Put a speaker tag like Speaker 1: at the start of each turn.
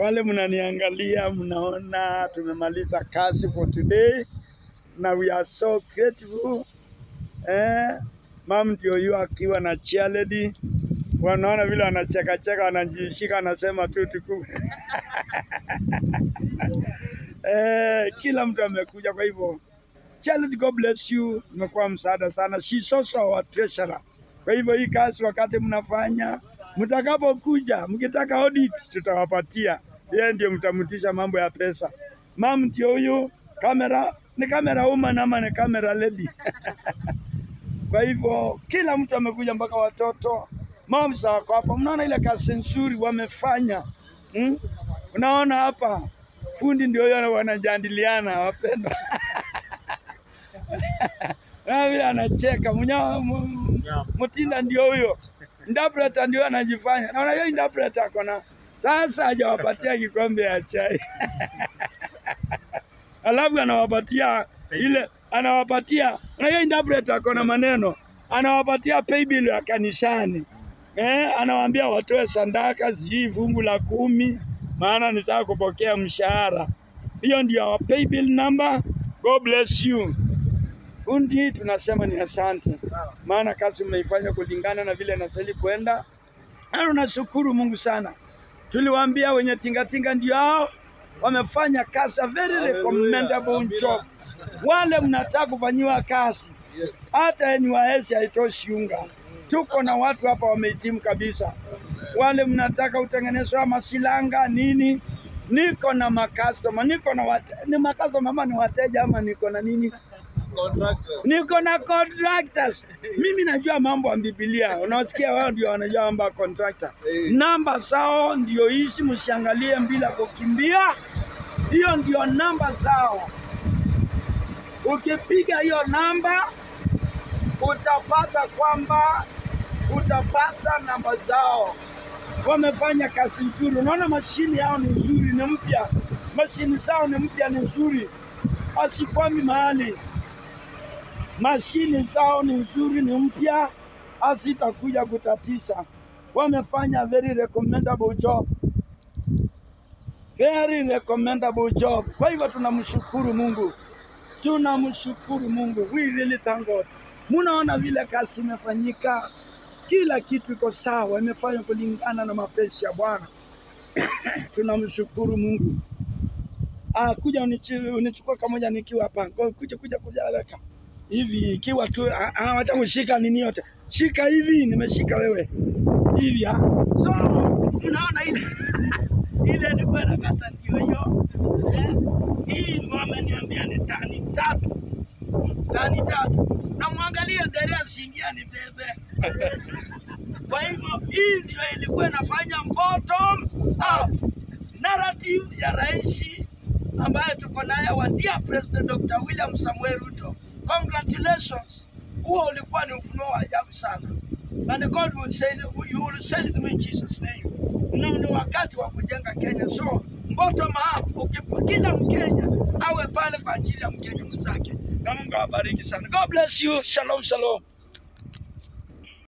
Speaker 1: Wale mnaniangalia, mnaona tumemaliza kazi for today na we are so grateful. Eh, mam ndio yu akiwa na cheerleader, wanaona vile wanacheka cheka, wanajishika, wanasema tu tuku eh, kila mtu amekuja. Kwa hivyo Charlotte, God bless you, imekuwa msaada sana. She's also our treasurer. Kwa hivyo hii kazi wakati mnafanya, mtakapokuja mkitaka audit, tutawapatia yeye, ndio mtamtisha mambo ya pesa. Mam ndio huyu kamera, ni kamera woman ama ni kamera lady? Kwa hivyo kila mtu amekuja, mpaka watoto moms wako hapa. Mnaona ile kazi nzuri wamefanya hmm? Unaona hapa fundi ndio huyo wanajadiliana wapendwa na vile anacheka Munya- mu- Mutinda ndio huyo, interpreter ndio anajifanya. Naona hiyo interpreter ako na sasa, hajawapatia kikombe ya chai alafu anawapatia ile anawapatia, na hiyo interpreter ako na maneno, anawapatia pay bill ya kanisani eh, anawaambia watoe sandaka, sijui fungu la kumi, maana ni saa kupokea mshahara. Hiyo ndio our pay bill number. God bless you. Fundi tunasema ni asante, maana kazi mnaifanya kulingana na vile nastahili kwenda, na tunashukuru Mungu sana. Tuliwaambia wenye tingatinga ndio hao wamefanya kazi, a very recommendable job. Wale mnataka kufanyiwa kazi, hata NYS haitoshi unga. Tuko na watu hapa wamehitimu kabisa. Wale mnataka utengenezwa masilanga nini, niko na makastoma, niko na wate, ni makastoma ama ni wateja ama niko na nini niko na contractors. Mimi najua mambo ya Biblia, unawasikia wao ndio wanajua mambo ya contractor. Namba zao ndio hizi, msiangalie bila kukimbia. Hiyo ndio namba zao. Ukipiga hiyo namba utapata kwamba utapata namba zao. Wamefanya kazi nzuri, unaona mashini yao ni nzuri, ni mpya, mashini zao ni mpya, ni nzuri, asikwami mahali mashini zao ni nzuri, ni mpya, hazitakuja kutatiza. Wamefanya very recommendable job, very recommendable job. Kwa hivyo tunamshukuru Mungu, tunamshukuru Mungu, we really thank God. Munaona vile kazi imefanyika, kila kitu iko sawa, imefanywa kulingana na mapenzi ya Bwana. tunamshukuru Mungu. Ah, kuja unichi- unichukua kamoja nikiwa hapa, Go- kuja kuja kuja haraka hivi ikiwa tu ah, ah, wacha kushika nini yote, shika hivi, nimeshika wewe hivi ah. So unaona ile ile ilikuwa nakata ndio hiyo eh? Hii wameniambia ni tani tatu, tani tatu, na mwangalie gari asiingia ni bebe. Kwa hivyo hii ndio ilikuwa inafanya bottom up narrative ya rais ambaye tuko naye wa dear President Dr. William Samuel Ruto. Congratulations. Huo ulikuwa ni ufunuo wa ajabu sana. And God will say, you will say it in Jesus name. Na ni wakati wa kujenga Kenya. So bottom up, ukipa kila Mkenya awe pale kwa ajili ya Mkenya mwenzake. Na Mungu awabariki sana. God bless you. Shalom, shalom.